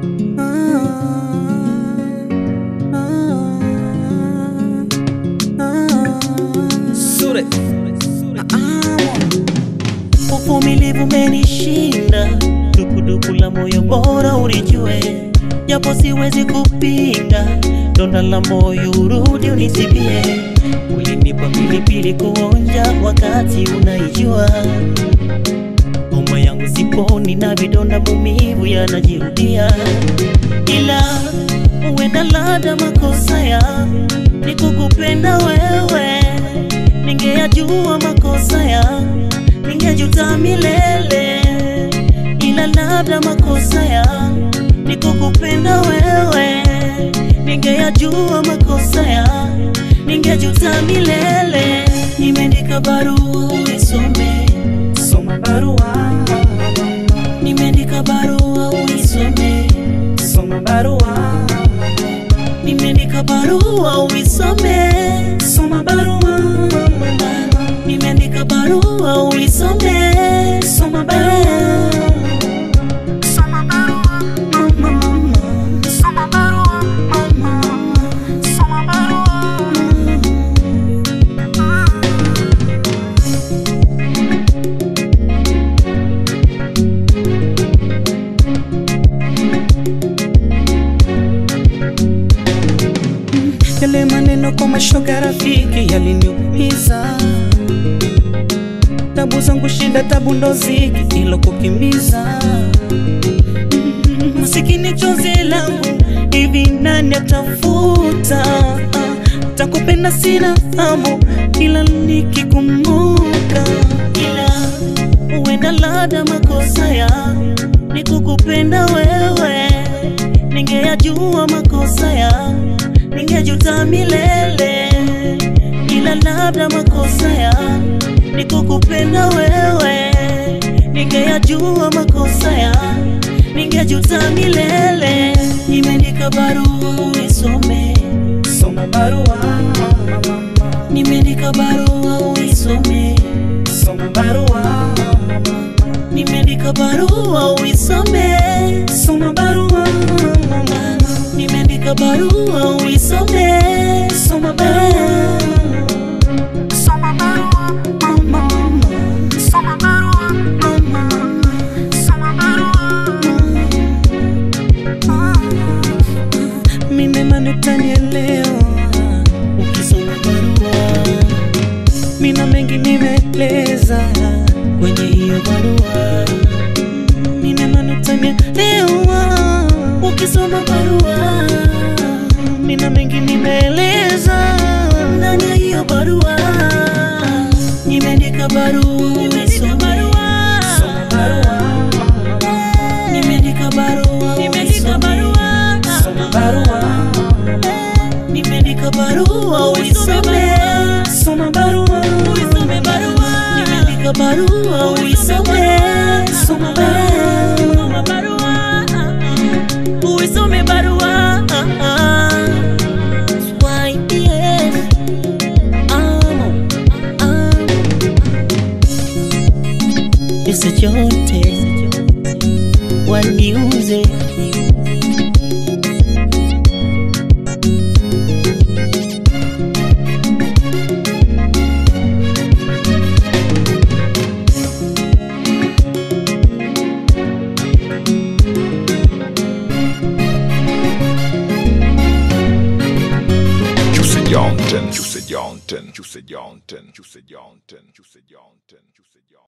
Sure. Uvumilivu umenishinda, dukuduku la moyo bora ulijue, japo siwezi kupinga, donda la moyo urudi unisibie. Ulinipa pilipili kuonja wakati unaijua, homa yangu siponi na vidonda mumivu yanajirudia, ila huenda labda makosa ya ni kukupenda wewe, ningeyajua makosa ya ningejuta milele, ila labda makosa ya ni kukupenda wewe, ningeyajua makosa ya ningejuta milele. Nimeandika barua uisome, Soma barua, nimeandika barua uisome, soma barua, nimeandika barua uisome, soma barua, nimeandika barua uisome, soma barua. Yale maneno kwa mashoga rafiki yaliniumiza, tabu zangu shida, tabu ndo ziki ilo kukimbiza. Mm, Masikini chozi langu hivi nani atafuta? Takupenda sina hamu, ila nikikumbuka, ila huenda labda makosa ya ni kukupenda wewe, ningeyajua makosa ya ningejuta milele, ila labda makosa ya ni kukupenda wewe, ningeyajua makosa ya ningejuta milele. Nimeandika barua uisome, soma barua, nimeandika barua uisome, soma barua, nimeandika barua uisome, soma barua, nimeandika barua uisome, soma barua. Mimi imani utanielewa, ukisoma barua mina mengi nimeeleza, kwenye hiyo barua, mimi imani utanielewa, ukisoma barua mina mengi nimeeleza, ndani ya hiyo barua nimeandika barua uisome, soma barua, nimeandika barua Nimeandika barua soma barua, nimeandika barua uisome, soma barua, uisome barua, nimeandika barua uisome, soma barua, barua, uisome barua. Why, yes, amo, amo. Pesa chote waniuze Juicy Johnson, Juicy Johnson, Juicy Johnson, Juicy Johnson, Juicy Johnson, Juicy Johnson.